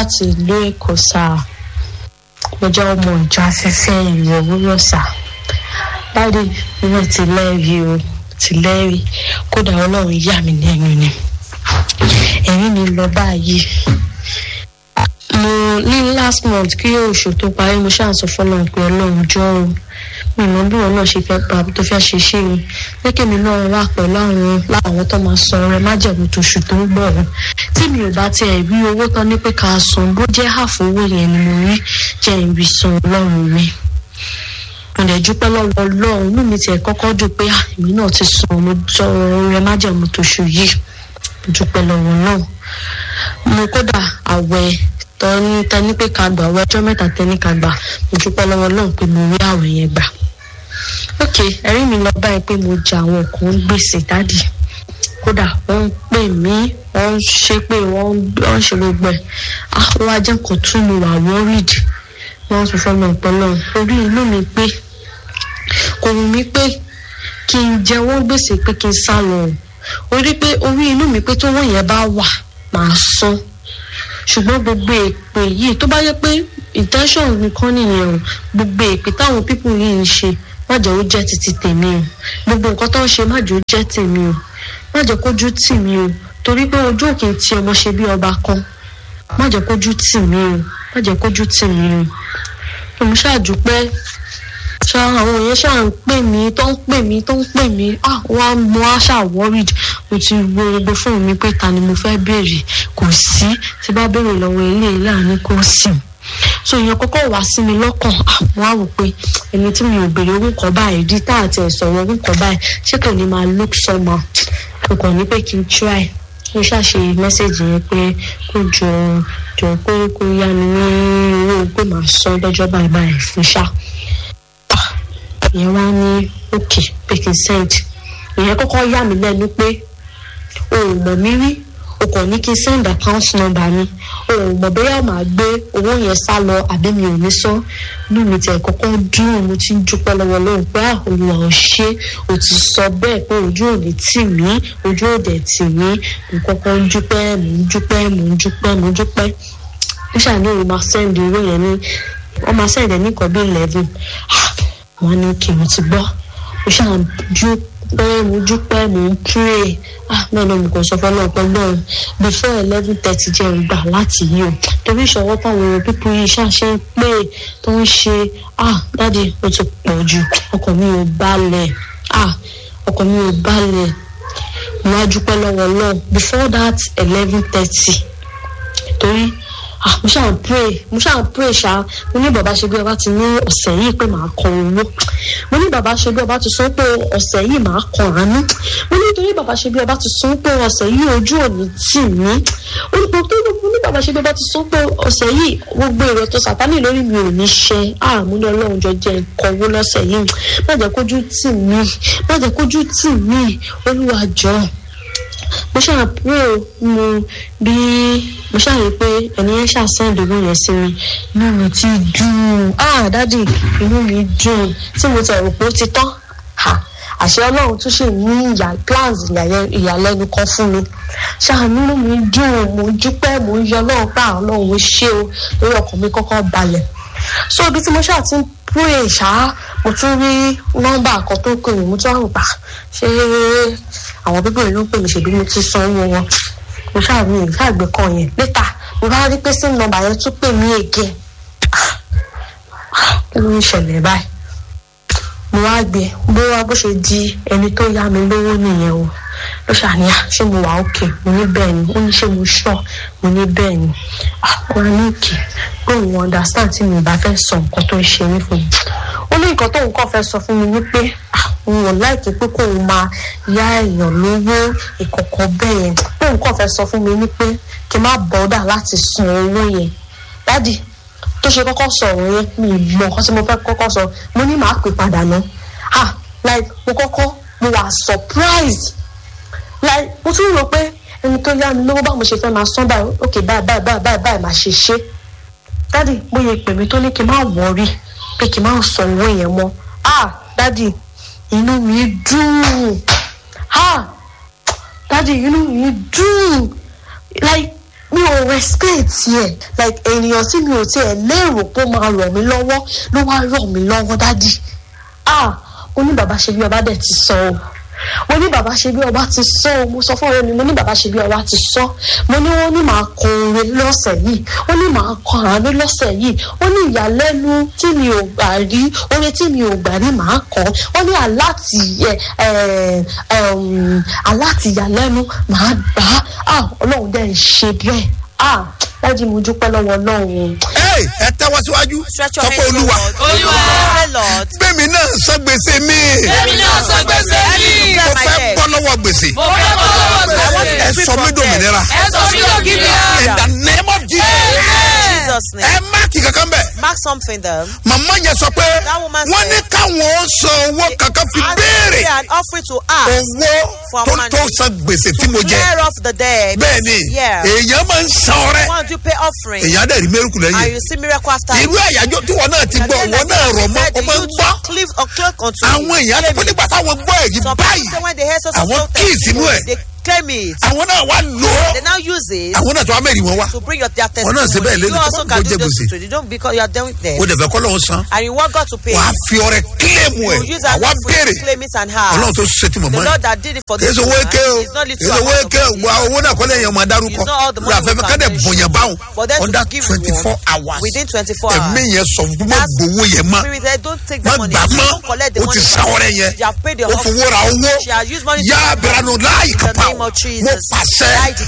láti ìlú èkó sáà mo jẹ́ ọmọ ìjọ afẹ́fẹ́ ìrìn òwúrọ̀ sáà dáàdi mi ti lẹ́rìí o ti lẹ́rìí kódà ọlọ́run yà mí lẹ́nu ni ẹ̀rín mi lọ báyìí mo ní last month kí oṣù tó parí mo ṣáà sọ fọlọ́run pé ọlọ́run jọ o mi mọ bí wọn náà ṣe fẹ́ pa tó fẹ́ ṣe ṣe o lẹ́kẹ̀ mi náà wà pẹ̀lú àwọn láwọn tó máa san ọrẹ májẹ̀mú tóṣù tó ń bọ̀ ọ́ tí mi ò bá tiẹ̀ rí owó tán ní pé ká san bó jẹ́ àfọ owó yẹn ni mo rí jẹ́ ìrì san ọlọ́run mi mo dẹ̀ dúpẹ́ lọ́wọ́ ọlọ́run inú mi tiẹ̀ kọ́kọ́ dùn pé èmi náà ti san mo tọ ọrẹ májẹ̀mú tóṣù yìí mo dúpẹ́ lọ́wọ́ náà mo kódà àwẹ̀ tọ́ni tẹ́ni pé ká gbà ọjọ́ mẹ́ta tẹ́ni ká gbà mo dúpẹ́ lọ́wọ́ náà pé mo rí àwẹ̀ yẹn gbà ok ẹ̀rí mi lọ báyìí pé mo jẹ àwọn kan ń gbèsè dádì kódà wọ́n ń pè mí wọ́n ń ṣe pé wọ́n ń ṣe gbogbo ẹ̀ ah wọ́n wá jẹ́ nǹkan tún mi wà worried wọ́n sọ fún mi ọ̀pọ̀lọ́ orí inú mi pé kò wù mí pé kí n jẹ wọ́n gbèsè pé kí n sá lọ orí pé orí inú mi pé tó wọ́n yẹn bá wà màá san ṣùgbọ́n gbogbo èpè yìí tó bá yẹ pé intention nìkan nìyẹn o gbogbo èpè táwọn pípù yìí ń ṣe má jẹ́ ó jẹ́ títí tèmi o gbogbo nǹkan tó ń ṣe má jẹ́ ó jẹ́ tèmi o má jẹ́ kójú tì mí o torí pé ojú òkè tí ọmọ ṣe bí ọba kan má jẹ́ kójú tì mí o má jẹ́ kójú tì mí o mo ṣáàdúpẹ́ ṣá àwọn èèyàn ṣáà ń pè mí tó ń pè mí tó ń pè mí ah wọ́n mo á ṣáà worried mo ti wo gbogbo fóònù mi pé ta ni mo fẹ́ béèrè kò sí tí bá béèrè lọ́wọ́ ilé ìlànà kò sí so ìyẹn kọ́kọ́ wá sí mi lọ́kàn àwọn àwò pé ẹni tí mi ò béèrè owó kan báyìí dí tá àti ẹ̀sọ̀rọ̀ owó kan báyìí ṣé kò ní máa look somehow mo kàn ní pé kí n try mo ṣàṣe mẹ́sẹ̀gì yẹn pé kó jọ jọ pé kó yá mi ní owó pé màá san lọ́jọ́ báyìí báyìí fún ṣá ìyẹn wá ní òkè pé kí n send ìyẹn kọ́kọ́ yà mí lẹ́nu pé o ò mọ̀ mí rí o kàn ní kí n send account number mi o ò mọ̀ bóyá màá gbé owó yẹn sá lọ àbí mi ò ní san inú mi tiẹ̀ kọ́kọ́ dùn mo ti ń dúpẹ́ lọ́wọ́ lóhùn pé olùwà ò ṣe o ti sọ bẹ́ẹ̀ pé ojú ò ní tì mí ojú ò dẹ̀ tì mí mo kọ́kọ́ ń dúpẹ́ mo ń dúpẹ́ mo ń dúpẹ́ mo ń dúpẹ́ ó ṣàníyàn máa send owó yẹn ní wọ́n máa send ẹ̀ ní nǹkan bí eleven wọ́n ní kí n ti gbọ́ mo ṣàǹjú pé mo dúpẹ́ mo ń pray ah náà náà mo kàn sọ fọlọ́ ọ̀pọ̀ náà before eleven thirty jẹ́ ìgbà láti yí o torí ìṣọwọ́ táwọn èèyàn pípọ̀ yìí ṣàṣẹ ń pè tó ń ṣe ah dáàdi ó ti pọ̀ jù ọkàn mi ò balẹ̀ ah ọkàn mi ò balẹ̀ mo wá dúpẹ́ lọ́wọ́ náà before that eleven thirty torí ah mo ṣáà ń pray mo ṣáà ń pray ṣá mo ní bàbá ṣe bí ọba ti ní ọ̀sẹ̀ yìí pé màá kọ owó mo ní bàbá ṣe bí ọba ti sọ pé ọ̀sẹ̀ yìí màá kọ àánú mo ní torí bàbá ṣe bí ọba ti sọ pé ọ̀sẹ̀ yìí ojú òní tì mí ó ní pé mo ní bàbá ṣe bí ọba ti sọ pé ọ̀sẹ̀ yìí gbogbo èrò tó sàtánì lórí mi ò ní ṣe ah mo ní ọlọ́run jọ jẹ́ nǹkan owó lọ́sẹ̀ yìí má jẹ́ kójú tì mí má jẹ́ kójú tì mí olúwa jọ̀ọ́ mo ṣáà pray mo bí mo ṣáà rí i pé ẹni yẹn ṣáà send owó yẹn sí mi inú mi ti dùn ah dádì inú mi dùn tí mo tẹ̀ rò pé ó ti tán àṣẹ ọlọ́run tún ṣe ní ìyá plans ìyàlẹ́nu kan fún mi ṣáà nínú mi dùn mo dúpẹ́ mo ń yọ ọlọ́run pa àwọn ọlọ́run ó ṣe o lórí ọkàn mi kọ́kọ́ balẹ̀ so ibi tí mo ṣáà ti ń pray ṣáá mo tún rí nọ́mbà kan tó pè mí mo tún àrùn pa ṣé àwọn bíbí ìlú ń pè mí ṣèbí mo ti san owó wọn mo ṣàmì ìṣàgbé kan yẹn létà mo bá rí pé sim nọ́mbà yẹn tún pè mí ègé kí ló ń ṣẹlẹ̀ báyìí mo wá gbé bó wá bó ṣe di ẹni tó yá mi lówó nìyẹn o ló ṣàníyà ṣé mo wà òkè mo ní bẹ́ẹ̀ ni ó ní ṣé mo ṣọ́ mo ní bẹ́ẹ̀ ni wọn ní òkè pé òun understand tí mi bá fẹ́ sọ nǹkan tó ń ṣe mí fún mi ó ní nǹkan tóun kàn fẹ́ sọ fún mi wípé òun ò láìkí pé kóun máa yá èèyàn lówó ìkọ̀kọ̀ bẹ́ẹ̀ yẹn tóun kàn fẹ́ sọ fún mi wípé kí n má bọ́dà láti san owó yẹn dádì tó ṣe kọ́kọ́ sọ ọ̀rọ̀ yẹn mi ì mọ nǹkan tí mo fẹ́ kọ́kọ́ sọ mo ní màá pè padà ná ah like mo kọ́kọ́ mo wà surprised like mo tún rò pé ẹni tó yá mi lówó báwo mo ṣe fẹ́ máa san báyìí ok báyìí báyìí báyìí báyìí báyìí máa ṣe ṣe dádì bóyá pè mí tó ní kí n má wọrí pé kí n má san owó yẹn mọ́ ah dádì inú mi dùn ah dádì inú mi dùn like mi ò respect yẹ like ènìyàn tí mi ò tiẹ̀ lérò pé ó máa ràn mí lọ́wọ́ ló wá ràn mí lọ́wọ́ dádì ah mo ní bàbá ṣe bí ọba dẹ̀ ti sọ o mo ní bàbá ṣe bí ọba ti sọ o mo sọ fún ọ̀rẹ́ mi mo ní bàbá ṣe bí ọba ti sọ mo ní wọ́n ní màá kọ oore lọ́sẹ̀ yìí wọ́n ní màá kọ àánú lọ́sẹ̀ yìí wọ́n ní ìyàlẹ́nu tí mi ò gbà rí oore tí mi ò gbà rí màá kọ́ wọ́n ní aláàtì aláàtì ìyàlẹ́nu màá gbà á ọlọ́run dẹ̀ ń ṣe bẹ́ẹ̀ ah dájú mo dúpẹ́ lọ́wọ́ ọlọ́run. Hey, ẹ tẹ́wọ́ síwájú Stretch sọ your pé hands olúwa Olúwa. Say Lord. gbẹ̀mí náà san gbèsè mi èmi náà sọ gbèsè mi. mo fẹ́ bọ́ lọ́wọ́ gbèsè mo fẹ́ bọ́ lọ́wọ́ gbèsè. ẹ sọ mí dòmìnira ẹ sọ mí dòmìnira. in the name of Jesus Jesus ẹ name. máàkì kankan bẹ́ẹ̀ Mark something there. màmá yẹn sọ pé That woman wọ́n ní said- káwọn san owó kankan fi And béèrè pay an offering to ask owó for tó money. tó san gbèsè tí mo jẹ clear off the debt. bẹ́ẹ̀ ni Yeah. èèyàn máa ń san ọrẹ Once you pay offering èèyàn á dẹ̀ rí mẹ́rùkù and lẹ́yìn you see miracle after irú àyájọ́ tí wọ́n náà ti gbọ́ wọ́n náà rọ̀ mọ́ ọmọ ń gbọ́ Cliff or clerk unto àwọn èèyàn ti pé nígbà táwọn gbọ́ èyí Some people báyìí say when they hear such àwọn a kíì sínú ẹ̀. they claim it. àwọn náà wá lò ó They now use it àwọn náà tó wá mẹ́rin wọn wá to bring your their Wọ́n náà ṣe bẹ́ẹ̀ testimony. lẹ́nu You tó also bá can gbọ́ do jẹ this gbèsè. to you don't because you are done with them. ó dẹ̀ fẹ́ kọ́ lọ́wọ́ san And you want God to pay. wàá fi ọrẹ kílẹ̀mù ẹ̀ You use that àwa offering béèrè to claim it and have. ọlọ́run tó ṣe ti The mọ̀mọ́ ẹ̀ Lord that did it for kì í this ṣe owó woman eke o is not kì í little ṣe owó amount of eke o money. wa owó náà kọ́lé yẹn máa dárúkọ It's not all the money lórí afẹ́fẹ́ we kádẹ̀ can bọ̀yàn báwọn But then to under give twenty four one hours within 24 hours. ẹ̀mí yẹn sọ fún mi That's- gbowó yẹn mọ́ Spirit said, don't take má the money. gbà mọ́ Don't collect the ó ti money. sa ọrẹ yẹn You have paid the ó fowó ra owó She has used money to yá buy abiranu láàyè In the kápá name of mo Jesus. pàṣẹ I